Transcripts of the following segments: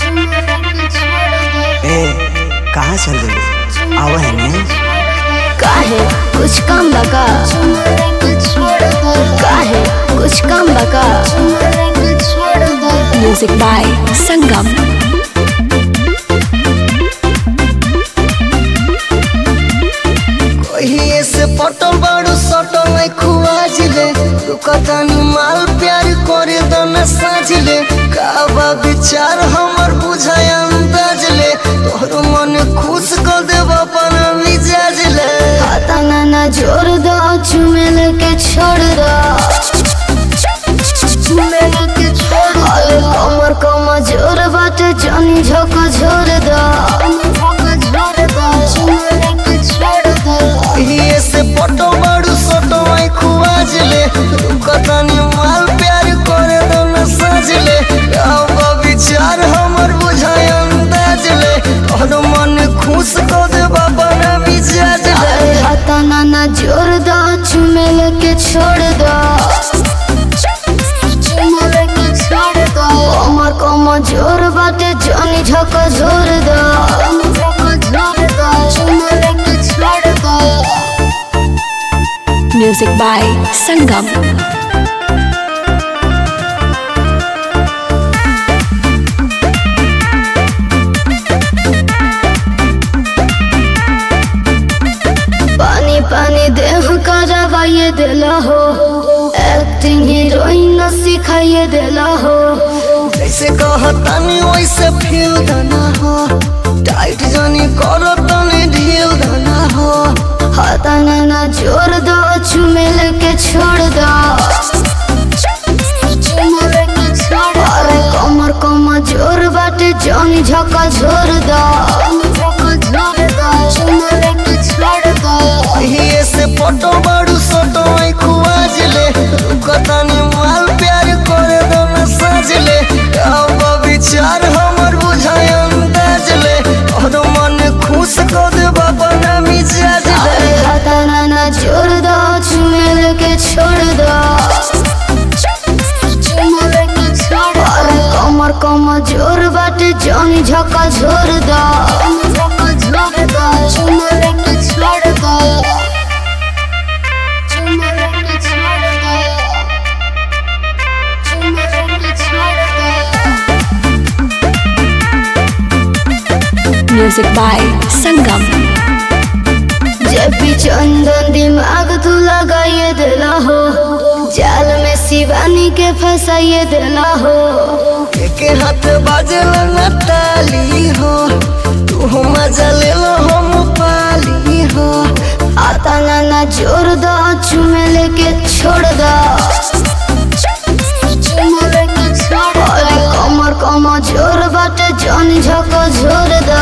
ए कहाँ चल गई आवा है ने काहे कुछ कम बका काहे कुछ कम बका म्यूजिक बाय संगम कहिए से पटल बाड़ू सटल नहीं खुआजिले रुकतानी माल प्यार करे दना साजिले काबा विचार हमर बुझाय अंदाज ले तोहर मन खुश कर देब अपन मिजाज ले हाथा नाना जोर दो चुमेल के छोड़ दो अरे कमर कम जोर बाटे जानी झोंका झोर दो कहिए से पटल बाड़ू सटल नहीं खुआजिले रुकतानी माल प्यार करे दना साजिले काबा विचार हमर बुझाय अंदाज ले तोहर मन खुश कर देब अपन मिजाज ले अरे हाथा नाना जोर दो चुमेल के छोड़ दो कमर कम जोर बाटे जानी झोंका झोर दो म्यूजिक बाय संगम पानी पानी देह का रवाइए दिला हो एक्टिंग हीरोइन सिखाइए दिला हो जैसे कहतानी वैसे फील धना हो टाइट जानी करो तनी ढील धना हो हाथा नाना जोर दो चुमेल के छोड़ दो अरे कमर कम जोर बाटे जानी झका झोर दो ये से पटो बाड़ू सटो आई खुआज ले रुकतानी माल प्यार करे दो न साज ले अब विचार हमर बुझाय अंदाज ले और मन खुश कर दे बाबा ना मिजाज ले अरे हाथा नाना जोर दो चुमेल के छोड़ दो अरे कमर कम जोर बाटे जानी झका झोर दो म्यूजिक बाय संगम जब भी चंदन दिमाग तू लगाइए दिला हो जाल में शिवानी के फंसाइए दिला हो के हाथ बाजल न ताली हो तू मजा ले लो हम पाली हो आता नाना जोर दो चुमे लेके छोड़ दो अरे कमर कम जोर बाटे जान झको झोर दो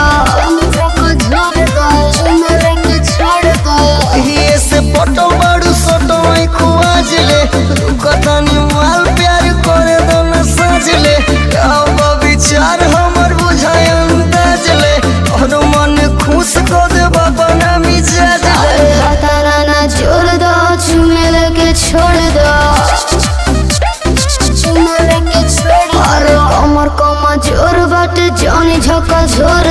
ये से पटो बाड़ू सटो आई खुआज ले रुकतानी माल प्यार करे दो न साज ले अब विचार हमर बुझाय अंदाज ले और मन खुश कर दे बाबा ना मिजाज ले अरे आता नाना जोर दो चुमे लेके छोड़ दो अरे कमर कम जोर बाटे जान झको झोर